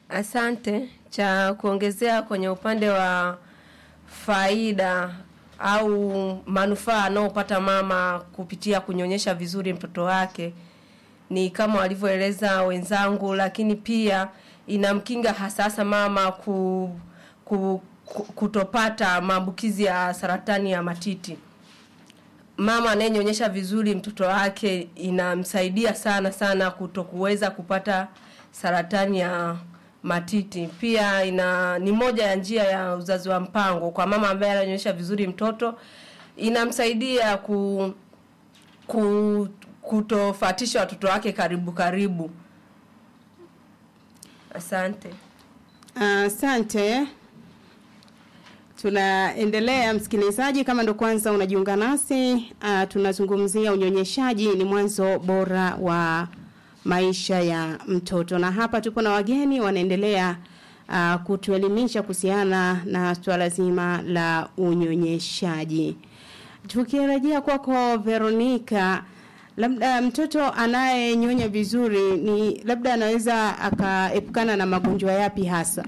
Asante. Cha kuongezea kwenye upande wa faida au manufaa anaopata mama kupitia kunyonyesha vizuri mtoto wake ni kama walivyoeleza wenzangu, lakini pia inamkinga hasasa mama ku, ku, ku, kutopata maambukizi ya saratani ya matiti. Mama anayenyonyesha vizuri mtoto wake inamsaidia sana sana kutokuweza kupata saratani ya matiti. Pia ina ni moja ya njia ya uzazi wa mpango kwa mama ambaye ananyonyesha vizuri mtoto, inamsaidia ku, ku kutofatisha watoto wake karibu karibu. Asante. Asante. Tunaendelea msikilizaji, kama ndo kwanza unajiunga nasi, uh, tunazungumzia unyonyeshaji ni mwanzo bora wa maisha ya mtoto, na hapa tupo na wageni wanaendelea uh, kutuelimisha kuhusiana na swala zima la unyonyeshaji. Tukirejea kwako Veronica, labda mtoto anayenyonya vizuri ni labda anaweza akaepukana na magonjwa yapi hasa?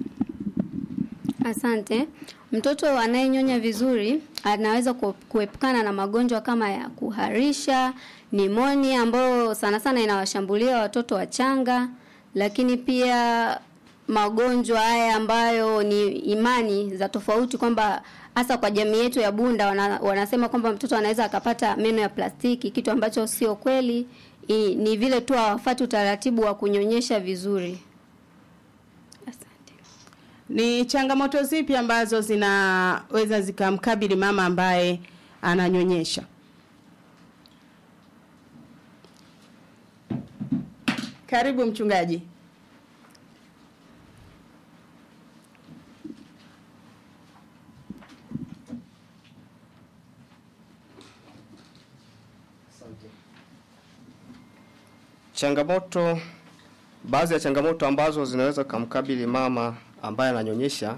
Asante. Mtoto anayenyonya vizuri anaweza ku- kuepukana na magonjwa kama ya kuharisha, nimonia ambayo sana sana inawashambulia watoto wachanga, lakini pia magonjwa haya ambayo ni imani za tofauti kwamba hasa kwa jamii yetu ya Bunda wana, wanasema kwamba mtoto anaweza akapata meno ya plastiki, kitu ambacho sio kweli. I, ni vile tu hawafuati utaratibu wa kunyonyesha vizuri. Asante. Ni changamoto zipi ambazo zinaweza zikamkabili mama ambaye ananyonyesha? Karibu mchungaji. Changamoto, baadhi ya changamoto ambazo zinaweza kumkabili mama ambaye ananyonyesha,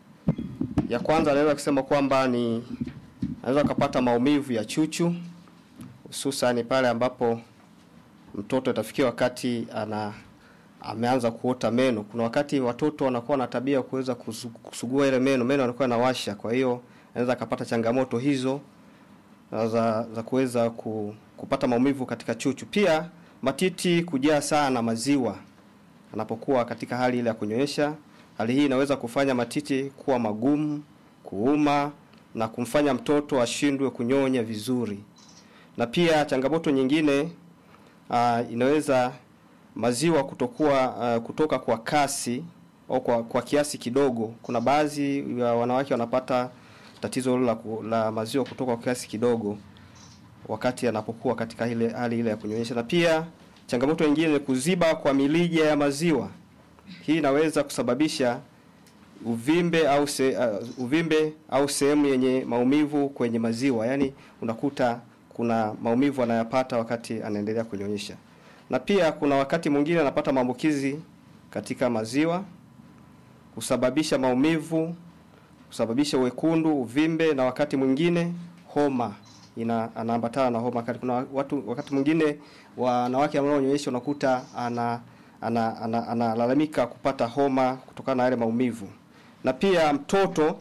ya kwanza anaweza kusema kwamba ni anaweza kupata maumivu ya chuchu, hususan pale ambapo mtoto atafikia wakati ana ameanza kuota meno. Kuna wakati watoto wanakuwa na tabia ya kuweza kusu- kusugua ile meno, meno yanakuwa yanawasha, kwa hiyo anaweza akapata changamoto hizo na za, za kuweza ku, kupata maumivu katika chuchu. Pia matiti kujaa sana maziwa anapokuwa katika hali ile ya kunyonyesha. Hali hii inaweza kufanya matiti kuwa magumu, kuuma na kumfanya mtoto ashindwe kunyonya vizuri. Na pia changamoto nyingine uh, inaweza maziwa kutokuwa uh, kutoka kwa kasi au kwa, kwa kiasi kidogo. Kuna baadhi ya wanawake wanapata tatizo hilo la, ku- la maziwa kutoka kwa kiasi kidogo wakati anapokuwa katika ile hali ile ya kunyonyesha. Na pia changamoto nyingine ni kuziba kwa milija ya maziwa. Hii inaweza kusababisha uvimbe au se, uh, uvimbe au sehemu yenye maumivu kwenye maziwa, yaani unakuta kuna maumivu anayapata wakati anaendelea kunyonyesha. Na pia kuna wakati mwingine anapata maambukizi katika maziwa kusababisha maumivu, kusababisha wekundu, uvimbe na wakati mwingine homa ina anaambatana na homa kali. Kuna watu wakati mwingine wanawake wanaonyonyesha unakuta ana ana ana- analalamika kupata homa kutokana na yale maumivu. Na pia mtoto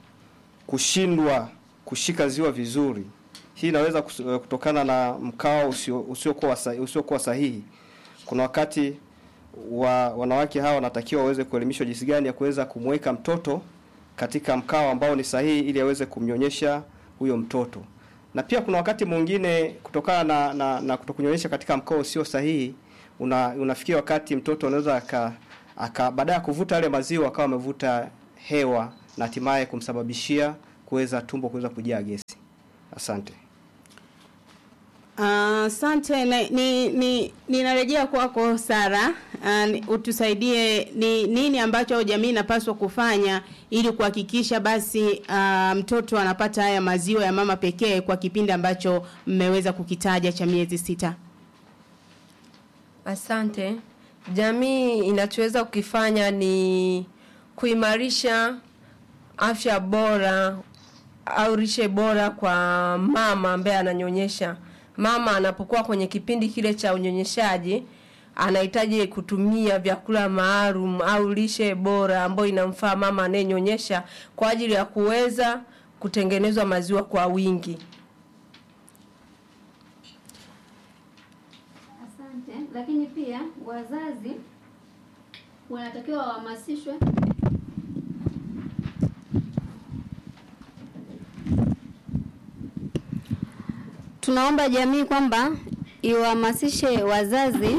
kushindwa kushika ziwa vizuri. Hii inaweza kus- kutokana na mkao usio usiokuwa sa- usiokuwa sahihi. Kuna wakati wa wanawake hawa wanatakiwa waweze kuelimishwa jinsi gani ya kuweza kumweka mtoto katika mkao ambao ni sahihi ili aweze kumnyonyesha huyo mtoto. Na pia kuna wakati mwingine kutokana na, na, na kutokunyonyesha katika mkao usio sahihi una, unafikia wakati mtoto anaweza aka, aka baada ya kuvuta yale maziwa akawa amevuta hewa na hatimaye kumsababishia kuweza tumbo kuweza kujaa gesi. Asante. Asante uh, ni, ni ninarejea kwako Sara. Uh, ni- utusaidie ni nini ambacho jamii inapaswa kufanya ili kuhakikisha basi uh, mtoto anapata haya maziwa ya mama pekee kwa kipindi ambacho mmeweza kukitaja cha miezi sita. Asante. Jamii inachoweza kukifanya ni kuimarisha afya bora au lishe bora kwa mama ambaye ananyonyesha. Mama anapokuwa kwenye kipindi kile cha unyonyeshaji, anahitaji kutumia vyakula maalum au lishe bora ambayo inamfaa mama anayenyonyesha kwa ajili ya kuweza kutengenezwa maziwa kwa wingi. Asante. Lakini pia wazazi wanatakiwa wahamasishwe tunaomba jamii kwamba iwahamasishe wazazi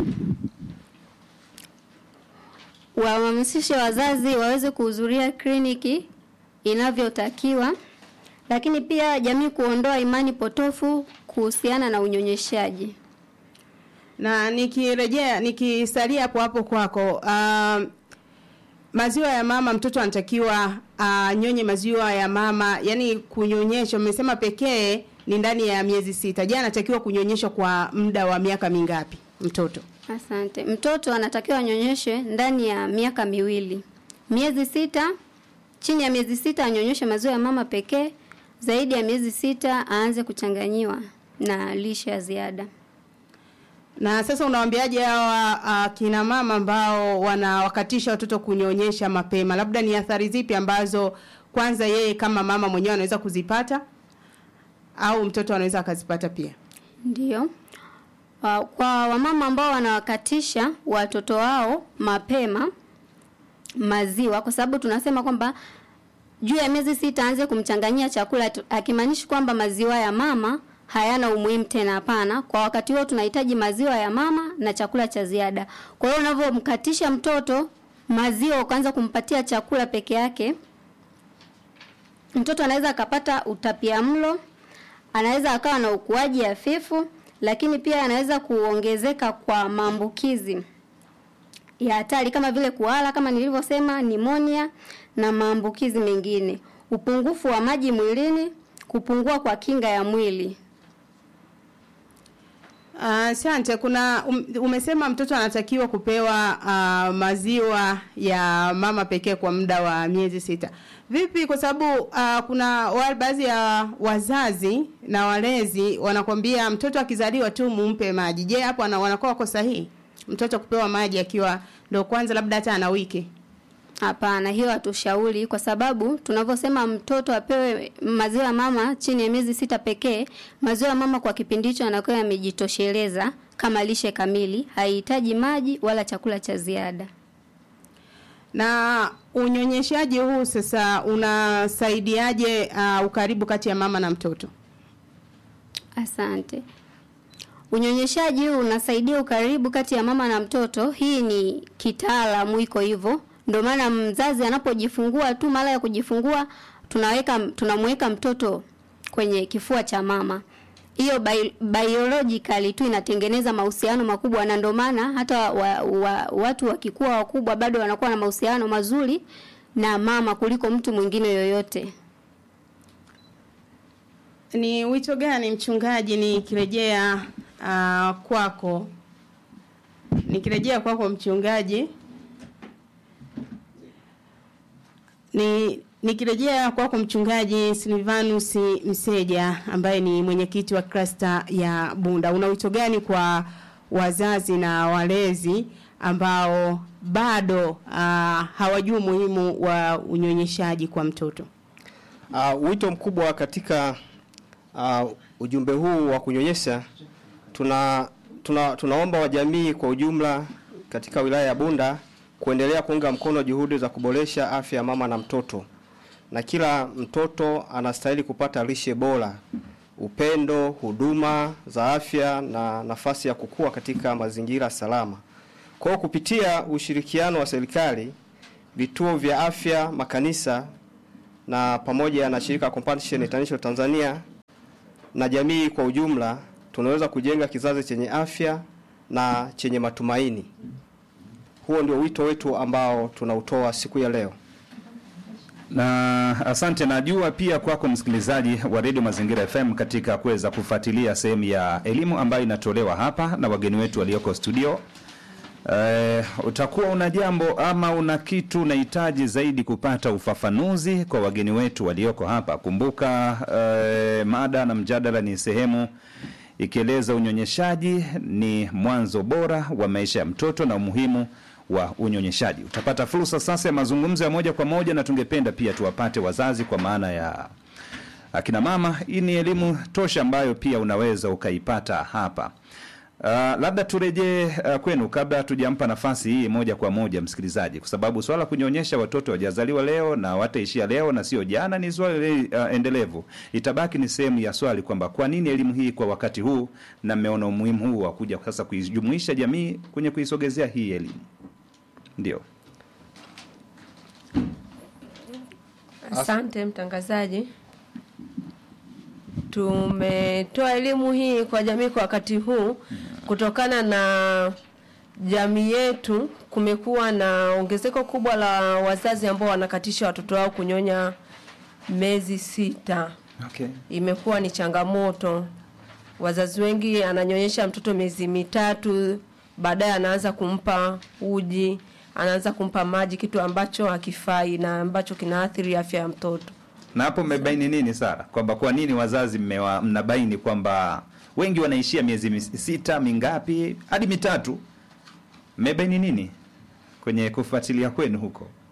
wahamasishe wazazi waweze kuhudhuria kliniki inavyotakiwa, lakini pia jamii kuondoa imani potofu kuhusiana na unyonyeshaji. na nikirejea nikisalia hapo hapo kwako uh, maziwa ya mama mtoto anatakiwa anyonye uh, maziwa ya mama yani kunyonyesha umesema pekee ni ndani ya miezi sita je anatakiwa kunyonyeshwa kwa muda wa miaka mingapi mtoto Asante. Mtoto anatakiwa anyonyeshe ndani ya miaka miwili, miezi sita. Chini ya miezi sita anyonyeshe maziwa ya mama pekee, zaidi ya miezi sita aanze kuchanganyiwa na lishe ya ziada. na sasa unawaambiaje hawa uh, kina mama ambao wanawakatisha watoto kunyonyesha mapema labda ni athari zipi ambazo kwanza yeye kama mama mwenyewe anaweza kuzipata au mtoto anaweza akazipata pia Ndiyo. Wa- Kwa wamama ambao wanawakatisha watoto wao mapema maziwa, kwa sababu tunasema kwamba juu ya miezi sita aanze kumchanganyia chakula, tu- akimaanishi kwamba maziwa ya mama hayana umuhimu tena. Hapana, kwa wakati huo tunahitaji maziwa ya mama na chakula cha ziada. Kwa hiyo unavyomkatisha mtoto maziwa ukaanza kumpatia chakula peke yake, mtoto anaweza akapata utapiamlo, anaweza akawa na ukuaji hafifu, lakini pia anaweza kuongezeka kwa maambukizi ya hatari kama vile kuhara, kama nilivyosema, nimonia na maambukizi mengine, upungufu wa maji mwilini, kupungua kwa kinga ya mwili. Asante. kuna um, umesema mtoto anatakiwa kupewa uh, maziwa ya mama pekee kwa muda wa miezi sita. Vipi? Kwa sababu uh, kuna wa- baadhi ya wazazi na walezi wanakwambia mtoto akizaliwa tu mumpe maji. Je, hapo wana- wanakuwa wako sahihi? Mtoto kupewa maji akiwa ndo kwanza labda hata ana wiki. Hapana, hiyo hatushauri kwa sababu tunavyosema mtoto apewe maziwa ya mama chini ya miezi sita pekee. Maziwa ya mama kwa kipindi hicho anakuwa yamejitosheleza kama lishe kamili, haihitaji maji wala chakula cha ziada. Na unyonyeshaji huu sasa unasaidiaje uh, ukaribu kati ya mama na mtoto? Asante. Unyonyeshaji huu unasaidia ukaribu kati ya mama na mtoto. Hii ni kitaalamu, iko hivyo. Ndio maana mzazi anapojifungua tu, mara ya kujifungua, tunaweka tunamweka mtoto kwenye kifua cha mama. Hiyo bi biologically tu inatengeneza mahusiano makubwa, na ndio maana hata wa, wa, watu wakikuwa wakubwa bado wanakuwa na mahusiano mazuri na mama kuliko mtu mwingine yoyote. Ni wito gani mchungaji, nikirejea uh, kwako, nikirejea kwako mchungaji, ni nikirejea kwako mchungaji Silvanus Mseja ambaye ni mwenyekiti wa klasta ya Bunda, una wito gani kwa wazazi na walezi ambao bado uh, hawajui umuhimu wa unyonyeshaji kwa mtoto? Uh, wito mkubwa katika uh, ujumbe huu wa kunyonyesha tuna, tuna tunaomba wajamii kwa ujumla katika wilaya ya Bunda kuendelea kuunga mkono juhudi za kuboresha afya ya mama na mtoto, na kila mtoto anastahili kupata lishe bora, upendo, huduma za afya na nafasi ya kukua katika mazingira salama. Kwa hiyo kupitia ushirikiano wa serikali, vituo vya afya, makanisa na pamoja na shirika Compassion International Tanzania na jamii kwa ujumla tunaweza kujenga kizazi chenye afya na chenye matumaini. Huo ndio wito wetu ambao tunautoa siku ya leo. Na asante, najua pia kwako msikilizaji wa redio Mazingira FM katika kuweza kufuatilia sehemu ya elimu ambayo inatolewa hapa na wageni wetu walioko studio. Eh, utakuwa una jambo ama una kitu unahitaji zaidi kupata ufafanuzi kwa wageni wetu walioko hapa. Kumbuka eh, mada na mjadala ni sehemu ikieleza unyonyeshaji ni mwanzo bora wa maisha ya mtoto na umuhimu wa unyonyeshaji. Utapata fursa sasa ya mazungumzo ya moja kwa moja, na tungependa pia tuwapate wazazi kwa maana ya akina mama. Hii ni elimu tosha ambayo pia unaweza ukaipata hapa. Uh, labda turejee uh, kwenu kabla tujampa nafasi hii moja kwa moja msikilizaji, kwa sababu swala la kunyonyesha watoto wajazaliwa leo na wataishia leo na sio jana, ni swali uh, endelevu. Itabaki ni sehemu ya swali kwamba kwa nini elimu hii kwa wakati huu, na mmeona umuhimu huu wa kuja sasa kuijumuisha jamii kwenye kuisogezea hii elimu. Ndio. Asante mtangazaji. Tumetoa elimu hii kwa jamii kwa wakati huu kutokana na jamii yetu, kumekuwa na ongezeko kubwa la wazazi ambao wanakatisha watoto wao kunyonya miezi sita. Okay. Imekuwa ni changamoto. Wazazi wengi ananyonyesha mtoto miezi mitatu, baadaye anaanza kumpa uji, anaanza kumpa maji, kitu ambacho hakifai na ambacho kinaathiri afya ya mtoto. Na hapo mmebaini nini Sara, kwamba kwa nini wazazi mmewa, mnabaini kwamba wengi wanaishia miezi mis- sita mingapi hadi mitatu? Mmebaini nini kwenye kufuatilia kwenu huko?